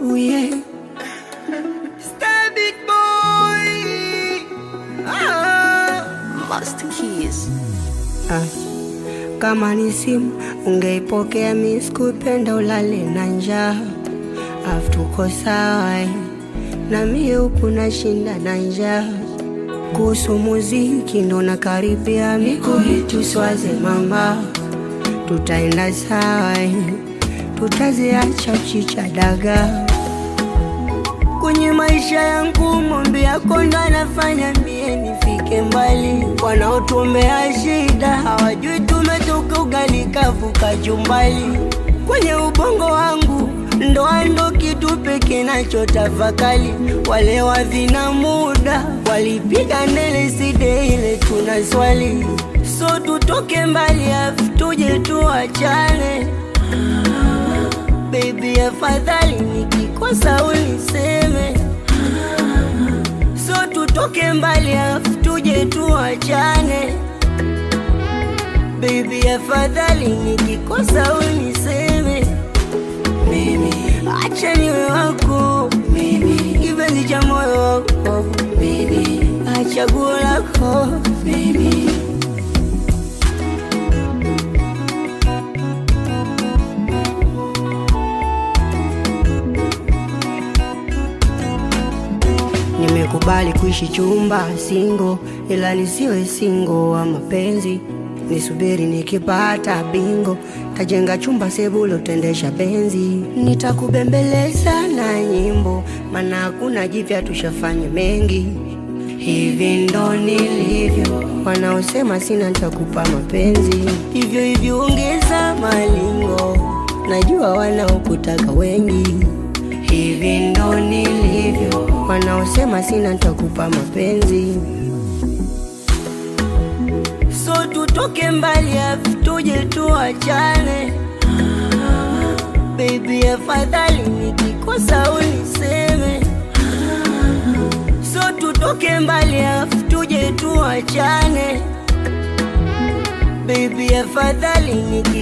Ooh, yeah. Star big boy. Ah. Master Keys. Ah. Kama ni simu ungeipokea, mi sikupenda ulale na njaa, afu tuko sawa eh. na mie huku nashinda na njaa. Kuhusu muziki ndo nakaribia, mikuhitu swaze mama, tutaenda sawa eh. tutaziacha chicha dagaa kwenye maisha yangu mombe yako ndo anafanya mie nifike mbali. Wanaotuombea shida hawajui tumetoka ugali kavu kachumbali. Kwenye ubongo wangu ndoa ndo kitu pekee nachotafakali. Wale wavina muda walipiga ndele side ile tuna swali, so tutoke mbali afu tuje tuachane Baby, afadhali nikikosa uniseme, so tutoke mbali afu tuje tuachane. Baby, afadhali nikikosa uniseme, mimi acha niwe wako, mimi kipenzi cha moyo wako, mimi achaguo lako, mimi Nimekubali kuishi chumba singo, ila nisiwe singo wa mapenzi. Nisubiri nikipata bingo, tajenga chumba sebulo, tendesha benzi. Nitakubembeleza na nyimbo, maana hakuna jipya, tushafanya mengi. Hivi ndo nilivyo, wanaosema sina nitakupa mapenzi. Hivyo hivyo ongeza malingo, najua wanaokutaka wengi hivi ndo nilivyo, wanaosema sina nitakupa mapenzi. So tutoke mbali afu tuje tuachane, baby, afadhali nikikosa uniseme. So tutoke mbali afu tuje tuachane, baby, afadhali niki